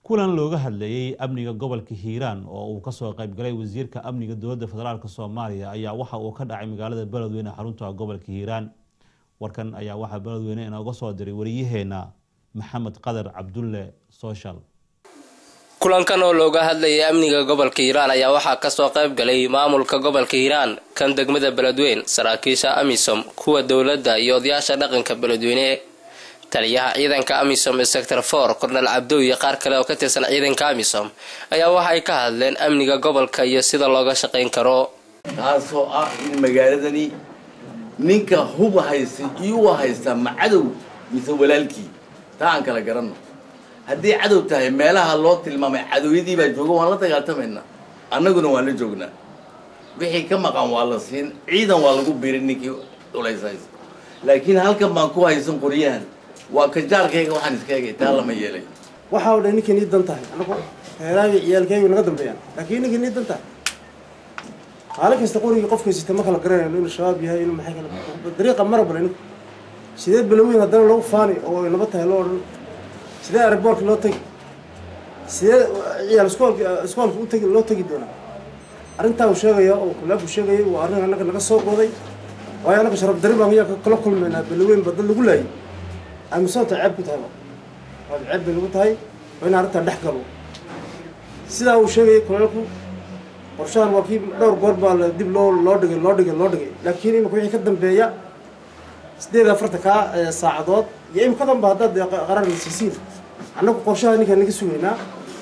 kulan looga hadlayey amniga gobolka hiiraan oo uu kasoo qaybgalay wasiirka amniga dowladda federaalk soomaaliya ayaa waxa uu ka dhacay magaalada beledweyne xarunta gobolka hiiraan warkan ayaa waxaa beledweyne inooga soo diray wariyaheena maxamed qadar cabdulle social kulankan oo looga hadlayay amniga gobolka hiiraan ayaa waxaa kasoo qayb galay maamulka gobolka hiiraan kan degmada beledweyn saraakiisha amisom kuwa dowladda iyo odayaasha dhaqanka beledweyne taliyaha ciidanka amisom ee sector for kornel cabdow iyo qaar kale oo ka tirsan ciidanka amisom ayaa waxa ay ka hadleen amniga gobolka iyo sida looga shaqayn karo taasoo ah in magaaladani ninka huba haysta iyuwa haystaa ma cadow mise walaalkii taa aan kala garanno haddii cadow tahay meelaha loo tilmaamay cadowyadii baa jooga waan la dagaaltamaynaa annaguna waan la joognaa wixii ka maqan waa la siin ciidan waa lagu birin ninkii culays haysta laakiin halkan baan ku haysan qoryahan waa kajaarkayga waxaan iska egay taa lama yeelay waxaa o dhan ninkii nii dan tahay anagu heeraagi ciyaalkaygu naga dambeeyaan laakiin ninkii nii dan tahay maalin kasta qorigii qofka sita ma kala garanayno inuu shabaab yahay inuu maxay kala dariiqa mara bale ninku sidee balaweyn haddana lagu faani oo naba tahay loo odhan sidee airboortka loo tegi sidee ciyaal iskoolka iskoolka u tegi loo tegi doonaa arrintaa uu sheegaya oo kulaabku sheegayay waa arrin annaga naga soo qooday waayo annaga sharaf dari baan yaa kala kulmaynaa balaweyn ba dad lagu laayay amisoonta ceeb ku tahay waad ceeb bay nagu tahay waa in arrintaa dhex galo sidaa uu sheegayay kulaalku qorshahan waa kii dhowr goor baa la dib loo loo dhigay loo dhigay loo dhigay laakiin imika wixii ka dambeeya sideed afarta kaa saacadood iyo imikadan ba haddaad qarar siisiin annagu qorshaha ninkaan naga sugaynaa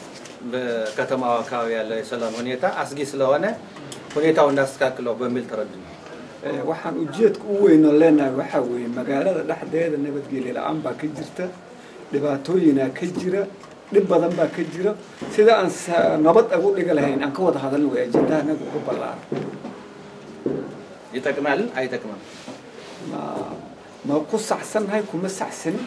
በከተማው አካባቢ ያለው የሰላም ሁኔታ አስጊ ስለሆነ ሁኔታው እናስተካክለው በሚል ተረዱ ነው። waxaan ujeedka u weyno leenahay waxaa weeye magaalada dhexdeeda nabadgelyo la-aan baa ka jirta dhibaatooyinaa ka jira dhib badan baa ka jira sida aan nabad ugu dhiga lahayn aan ka wada hadalna way ajendaha naga ugu ballaaran ይጠቅማል አይጠቅምም? ma ma ku saxsannahay kuma saxsanin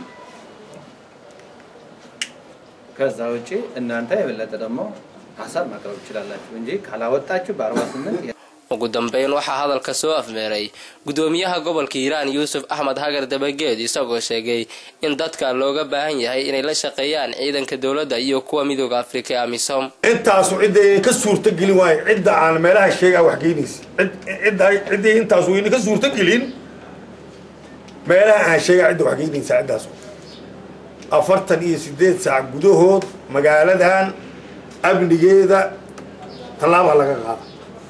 ከዛ ውጪ እናንተ የበለጠ ደግሞ ሀሳብ ማቅረብ ትችላላችሁ እንጂ ካላወጣችሁ በአርባ ስምንት ugu dambeyn waxaa hadalka soo afmeeray gudoomiyaha gobolka hiiraan yuusuf axmed hagar dabageed isagoo sheegay in dadka looga baahan yahay inay la shaqeeyaan ciidanka dowladda iyo kuwa midooda afrika ee amisom intaasu cidda ka suurtagelin waayo cidda aan meelaha sheegaa wax geynaysa ciddii intaasu wayna ka suurtagelin meelaha aan sheegaa cidda wax geynaysa ciddaasu afartan iyo sideed saac gudahood magaaladan amnigeeda tallaabaa laga qaada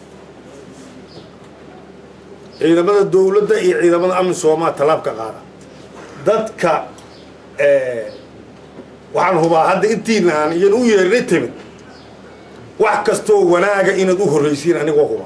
ciidamada dawladda iyo ciidamada amisomaa tallaab ka qaada dadka waxaan hubaa hadda intiina aan iyan u yeernay timid wax kastoo wanaaga inaad u horraysiin anigoo huba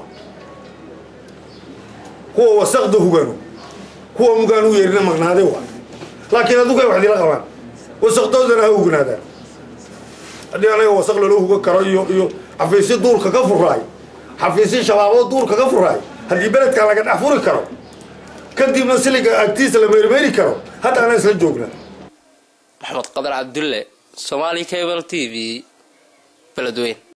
kuwa wasaqda hugano kuwa mugaan u yeerina maqnaaday waa laakiin adugu ay wax dila qabaan wasaqdoodana ha hugnaadaan haddii anaga wasaq lala huga karo iyo iyo xafiisyo duurka ka furaay xafiisyo shabaaboo duurka ka furaay haddii beledkan laga dhex furi karo kadibna siliga agtiisa la meermeeri karo hadda anaa isla joognaa maxamed qadar cabdulle somaali cable t v beledweyn